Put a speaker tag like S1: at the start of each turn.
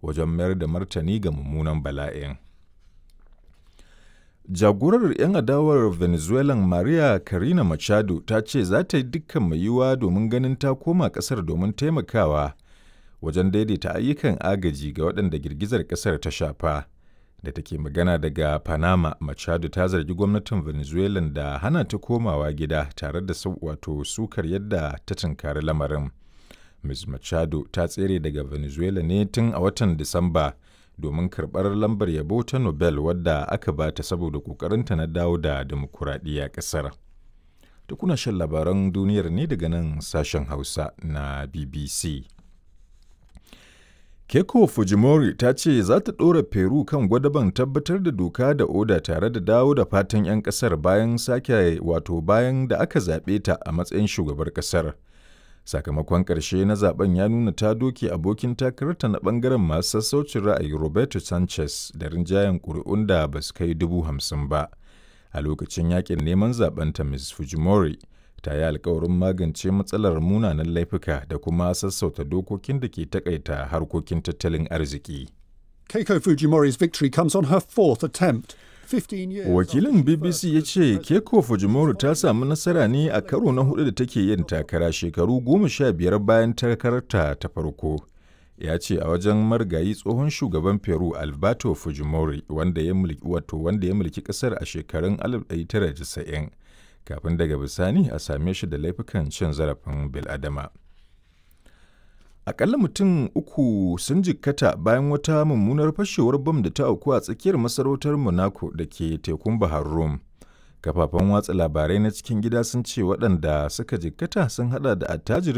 S1: wajen mayar da martani ga mummunan bala'in. Jagorar 'yan adawar Venezuelan Maria Corina Machado ta ce za ta yi dukkan mai yiwuwa domin ganin ta koma ƙasar domin taimakawa wajen daidaita ayyukan agaji ga waɗanda girgizar ƙasar ta shafa. Da take magana daga Panama, Machado ta zargi gwamnatin Venezuela da hana ta komawa gida tare da wato sukar yadda ta tunkari lamarin. Ms. Machado ta tsere daga Venezuela ne tun a watan Disamba. domin karɓar lambar yabo ta Nobel wadda aka ba ta saboda ƙoƙarinta na dawo da demokuraɗiyya ƙasar. Da kuna shan labaran duniyar ne daga nan sashen Hausa na BBC. Keiko Fujimori ta ce za ta ɗora Peru kan gwadaban tabbatar da doka da oda tare da dawo da fatan 'yan ƙasar bayan sake wato bayan da aka zaɓe ta a matsayin shugabar ƙasar. sakamakon ƙarshe na zaben ya nuna ta doke abokin takararta na ɓangaren masu sassaucin ra'ayi roberto sanchez da rinjayen ƙuri'un da ba su kai dubu hamsin ba a lokacin yakin neman zabenta ms fujimori ta yi alkawarin magance matsalar munanan laifuka da kuma sassauta dokokin da ke takaita harkokin tattalin arziki
S2: Keiko Fujimori's victory comes on her fourth attempt.
S1: Wakilin BBC ya ce Keiko Fujimori ta samu nasara ne a karo na hudu da take yin takara shekaru goma sha biyar bayan takararta ta farko. Ya ce a wajen margayi tsohon shugaban Peru Alberto Fujimori wanda ya mulki wato wanda ya mulki kasar a shekarun 1990 kafin daga bisani a same shi da laifukan cin zarafin bil'adama. Akalla mutum uku sun jikkata bayan wata mummunar fashewar bam da ta auku a tsakiyar masarautar Monaco da ke tekun Bahar Rum. Kafafen watsa labarai na cikin gida sun ce waɗanda suka jikkata sun hada da attajirin